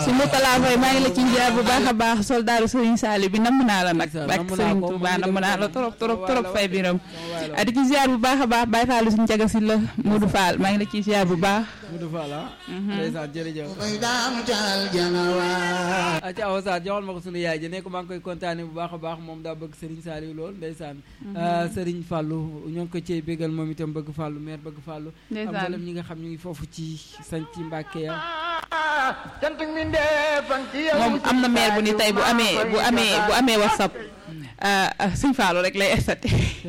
su Moutala Faye maa ngi la ciy jaar bu baax a baax soldaaru Serigne Saliou bi namm naa la nag Ndeysaan, bak namm naa Serigne ko, Touba moom namm itam naa la namm trop trop sama trop waay fay la, biram sama waay la. a di ci ziar bu baax a baax Baye Fallou suñu jaga si la Modou Fall maa ngi la ciy ziar bu baax Modou Fall ah. ndeysaan jërëjëf. koy daam cal janawaar acca awa Sarr joxal ma ko sunu yaay ji ne ko maa ngi koy kontaane bu baax a baax moom daa bëgg Serigne Saliou lool ndeysaan Serigne Fallou ñoo ngi ko cey bégal moom itam bëgg Fallou maire bëgg Fallou ak Ndeysaan. mboolem ñi nga xam ñu ngi foofu ci sañ ci Mbàkke ya cant mi ndeefan ci yow moom am na maire bu ni tey bu amee bu amee bu amee WhatsApp ah, ah, Serigne Fallou rek lay estate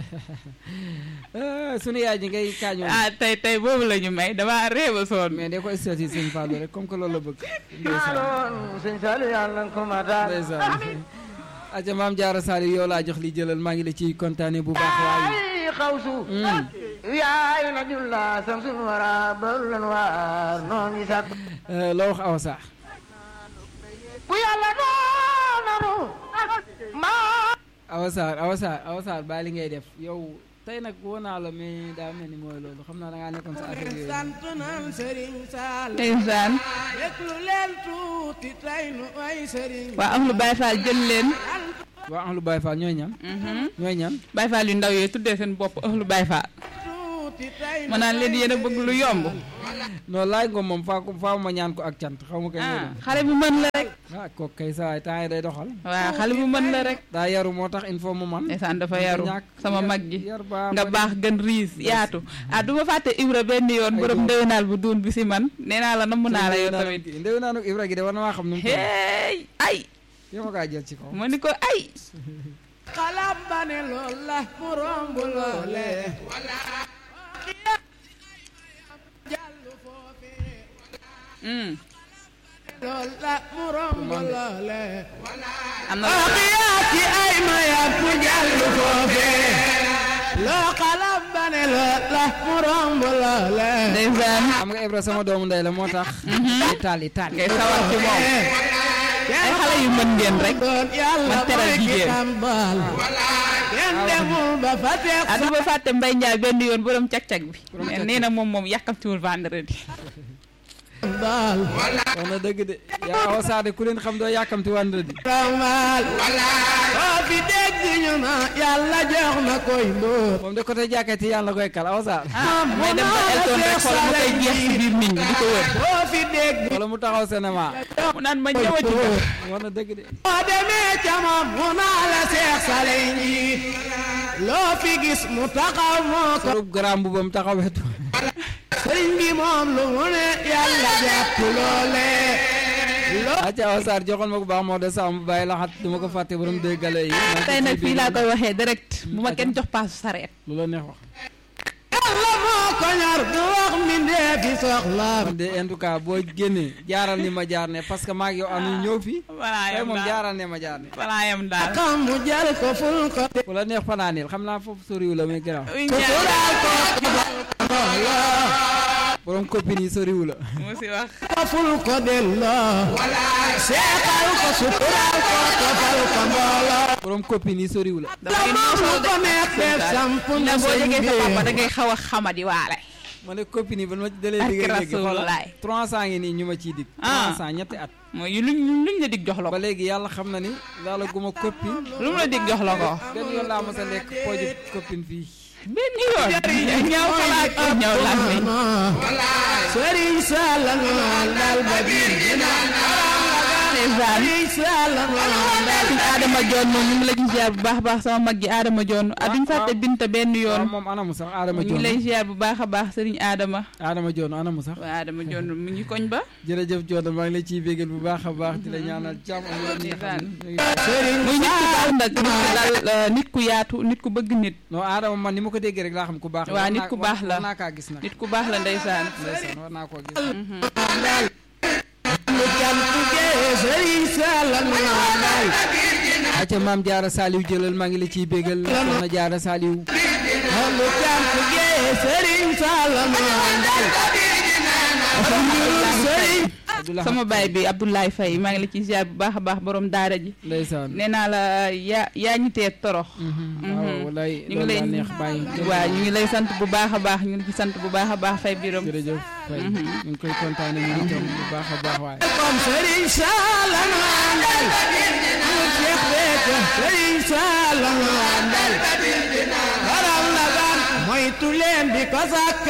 Ah, sunu yaay ji ngay kaañoo ah tey tey boobu la ñu may dama réew a soon mais de ko statut Serigne Fallou rek comme que loolu la bëgg ndeysaan doon sëñ Saliou yàlla nga ko mataal ndeysaan acca maam Jaara Saliou yow laa jox li jëlal maa ngi la ciy kontaane bu baax waaye ay xawsu Mm. yaay na julla samsul wara barulan waar noo ngi sàkk Euh, loo wax awa Sarr bu yàlla doonanu maa Awa Sarr Awa Sarr Awa Sarr bàyyi li ngay def yow tey nag woo naa la mais daa mel ni mooy loolu xam naa da ngaa nekkoon sa affaire yooyu sant naan Serigne Sall ndeysaan déglu leen tuuti tey nu ay Serigne waa am lu Baye Fall jël leen waa Ahlu Baye Fall ñooy ñan ñooy ñan Baye Fall yu ndaw yooyu tuddee seen bopp ëxlu Baye Fall tuuti tey ma naan leen yéen a bëgg lu yomb non laaj nga moom faa ko faa ma ñaan ko ak cant xaw ma kañ lay ah doon xale bu mën la rek ah kooku kay saa temps yi day doxal waaw xale bu mën la rek daa yaru moo tax il faut mu man ndeysaan dafa Dafa yaru ñàkk sama yar- mag ji yar baa nga bari. baax gën riis yaatu ah du ma fàtte Ibra benn yoon Ay, borom du ma- ndëwénaal bu duun bi si man nee naa la namm naa la yow tamit ndew naa nag Ibra gi de war na maa xam nu mu toll hey ay yow ma kaa jël ci kaw ma ni ko ay xalam ba ne lool la mu romb loole jàll foofee Hmm. lool la mu romb loole am na yaa ci ay ma yàpp jàll foofee loo xalam ba ne lool la mu romb loole ndeysaan xam nga Ibra sama doomu ndey la moo tax ay taal yi taal ngay sawar ci moom ay xale yu mën ngeen rek doon yàlla man teral mooy ki jigéen. tàmbal kenn demul ba fa teg ah du ma fàtte Mbaye Ndiaye benn yoon borom cag-cag bi mais nee na moom moom yàkkamtiwul vendredi tàmbal wax na dëgg de yaa Awa Sarr de ku leen xam doo yàkkamti vendredi ramal boo fi dégg ñu na yàlla jox na koy mbóot moom de côté jàkkati yàlla koy kal Awa Sarr ah may dem ba Elton rek xool mu koy jeex ci biir nit ñi di ko wër boo fi dégg wala mu taxaw cinéma mu naan ma ñëwati ko wax na dëgg de boo demee ca moom mu naa la seex sale yi loo fi gis mu taxaw moo ko sorub garaam bu bam taxaw wetu sëriñ bi moom lu mu ne yàlla jàpp loole loo acca Awa Sarr joxal ma ko baax moo de Samb bàyyi laxat du ma ko fàtte borom dégg gale yi tey nag fii laa koy waxee direct bu ma kenn jox paasu sareet lu la neex wax yàlla moo ko ñor du wax mbindee fi soxlaam man de en tout cas boo génnee jaaral ni ma jaar ne parce que maag yow am ñu ñëw fii walaa tey yam moom daal jaaral ne ma jaar ne walaa yam daal xam mu jël ko ful ko fu la neex fanaanil xam naa foofu soriwu la muy garaaw uy ñaan suturaal ko borom copine yi soriwu la mu si wax ko ful ko delloo seexal ko suturaal ko tofal ko mbooloo borom copine yi soriwu la dama la moom ko neex def samp na na boo sëñ jegee sa papa da bi ngay xaw a xamadi waale ma ne copine yi ba ma dalee Barke digg léegi Rasulullaay. trois cent ngi nii ñu ma ciy dig Ah. trois cent ñetti at mooy luñ luñ la dig jox la ba ko léegi yàlla xam na ni laala guma copine lu mu la dig jox la ko benn yoon laa mos a lekk pooju copine fii benn yoon ñaaw xalaat ko ñaaw làmmiñ Sëriñ Sall naan dal ba biir ndeysaan Sëriñ Sall naan dal suñ Adama Joon moom ñu ngi la ci ziar bu baax a baax sama mag ji Adama Joon ah duñ fàtte Binta benn waaw yoon moom anamu sax Adama ñu ngi Joon lay ziar bu baax a baax sëriñ Adama Adama Joon anamu sax waaw Adama Joon mu ngi koñ ba jërëjëf Joon maa ngi lay ciy bégal bu baax a baax di la ñaanal jàmm ak yéen ñi nga xam ne Sëriñ muy nit ku dal nag nit ku dal euh, nit ku yaatu nit ku bëgg nit non Adama man ni ma ko déggee rek laa xam ku baax la Waaw, war nit naa- ku baax la. war naa kaa gis nag nit ku baax la ndeysaan ndeysaan war naa koo gis lu cant gee Sëriñ Sall naan dal acca maam Jaara Saliou jëlal maa ngi la ciy bégal soxna Jaara Saliou lu cant gee Sëriñ Sall naan dal Sëriñ Abdoulaye sama baay bi Abdoulaye Faye maa ngi la ci ziar bu baax a baax borom daara ji ndeysaan nee naa la yaa yaa ñu tee torox waaw walaay ñu ngi lay loolu laa neex bàyyi waaw ñu ngi lay sant bu baax a baax ñu ngi ci sant bu baax a baax Faye Biram jërëjëf Faye ñu ngi koy kontaane ñu ngi tam bu baax a baax waaye comme Serigne Sall nu àndal mu Cheikh Béthio Serigne Sall nu àndal borom la ban moytu leen di ko sàkk